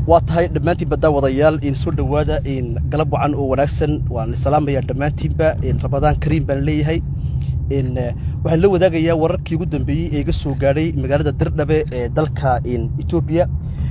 waa tahay dhammaantiinba daawadayaal in soo dhowaada in galab wacan oo wanaagsan waan salaamaya dhammaantiinba in rabadaan kariim baan leeyahay in waxaan la wadaagayaa wararkii ugu dambeeyey ee iga soo gaadhay magaalada dirdhabe ee dalka in etoobiya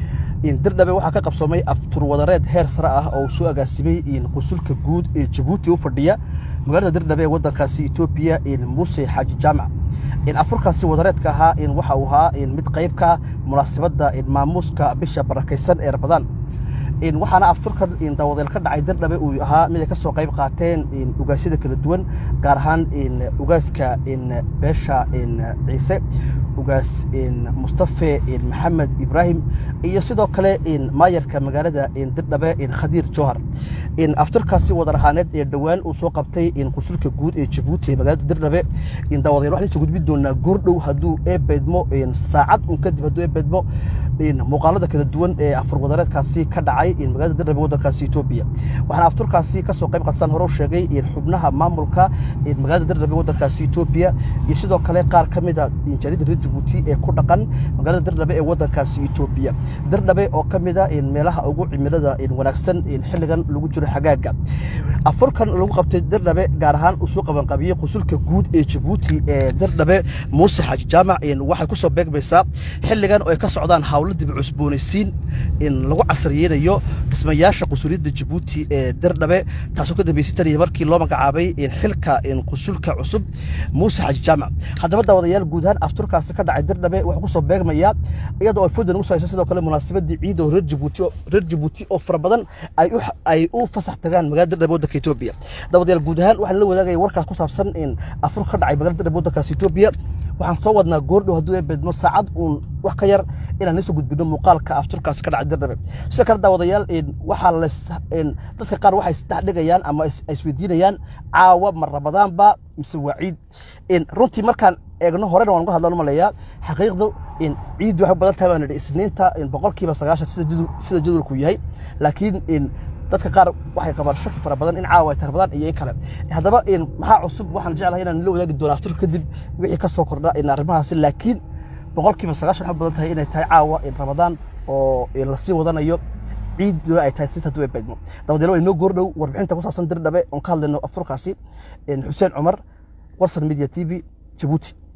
in dirdhabe waxaa ka qabsoomay afturwadareed heer sare ah oo uu soo agaasimay in qusulka guud ee jabuuti u fadhiya magaalada dirdhabe ee waddankaasi etoobiya in muuse xaaji jaamac in afurkaasi wadareedka ahaa in waxa uu ahaa in mid qayb ka munaasabadda in maamuuska bisha barakaysan ee rabadaan in waxaana afturkan in daawadeel ka dhacay dirdhabe uu ahaa mid ay ka soo qayb qaateen in ugaasyada kala duwan gaar ahaan in ugaaska in beesha in ciise ugaas in mustafe in maxamed ibraahim iyo sidoo kale in maayarka magaalada in dirdhabe in khadiir jowhar in afturkaasi wadar ahaaneed ee dhowaan uu soo qabtay in qusulka guud ee jabuuti ee magaalada dirdhabe in daawadeel waxaan soo gudbin doonaa goordhow hadduu eebeedmo in saacad un kadib hadduu eebeedmo in muuqaalada kala duwan ee afur wadareedkaasi ka dhacay in magaalada dirdhabe waddankaasi etoobiya waxaana afturkaasi ka soo qayb qadsan hore u sheegay in xubnaha maamulka in magaalada dirdhabe waddankaasi etoobiya iyo sidoo kale qaar ka mid a jaarida reer jabuuti ee ku dhaqan magaalada dirdhabe ee waddankaasi etoobiya dirdhabe oo ka mid a in meelaha ugu cimilada in wanaagsan in xilligan lagu jiro xagaaga afurkan lagu qabtay dirdhabe gaar ahaan uu soo qabanqabiyey qusulka guud ee jabuuti ee dirdhabe muuse xaaji jaamac in waxay ku soo beegmaysaa xilligan oo ay ka socdaan hawlo dib cusboonaysiin in lagu casriyeynayo dhismayaasha qusuliyadda jabuuti ee dirdhabe taasoo ka dambeysay taniya markii loo magacaabay in xilka in qusulka cusub muuse xaaji jaamac haddaba daawadayaal guud ahaan afturkaasi ka dhacay dirdhabe wuxuu ku soo beegmayaa iyadoo ay foodan ugu soo hayso sidoo kale munaasabadii ciid oo reer jabuuti reer jabuuti oo fara badan ay u ay u fasax tagaan magaalada dirdhabe waddanka etoobiya daawadayaal guud ahaan waxaan la wadaagaya warkaas ku saabsan in afur ka dhacay magaalada dirdhabe waddankaasi etoobiya waxaan soo wadnaa goordhow hadduu eebedmo saacad uun wax ka yar inaan nisoo gudbino muuqaalka afturkaasi ka dhacay dirdhabe sidoo kale daawadayaal waxaa las dadka qaar waxay isdhex dhigayaan ama isweydiinayaan caawa ma rabadaanba mise waa ciid runtii markaan eegno horena waan uga hadlan maleeyaa xaqiiqdu in ciiddu waxay badan tahay baan idhi isniinta boqolkiiba sagaashan sida jadwalku yahay laakiin dadka qaar waxay qabaan shaki fara badan in caawa ay tahay rabadaan iyo in kale haddaba maxaa cusub waxaan jeclahay inaan la wadaagi doono afturka kadib wixii ka soo kordha in arrimahaasi laakiin boqolkiiba sagaashan waxay badan tahay inay tahay caawa in rabadaan oo lasii wadanayo ciidduna ay tahay sinta duwe beedmo dabadeelo inoo goordhow warbixinta ku saabsan dirdhabe oon ka hadlayno afurkaasi xuseen cumar warsan media t v jabuuti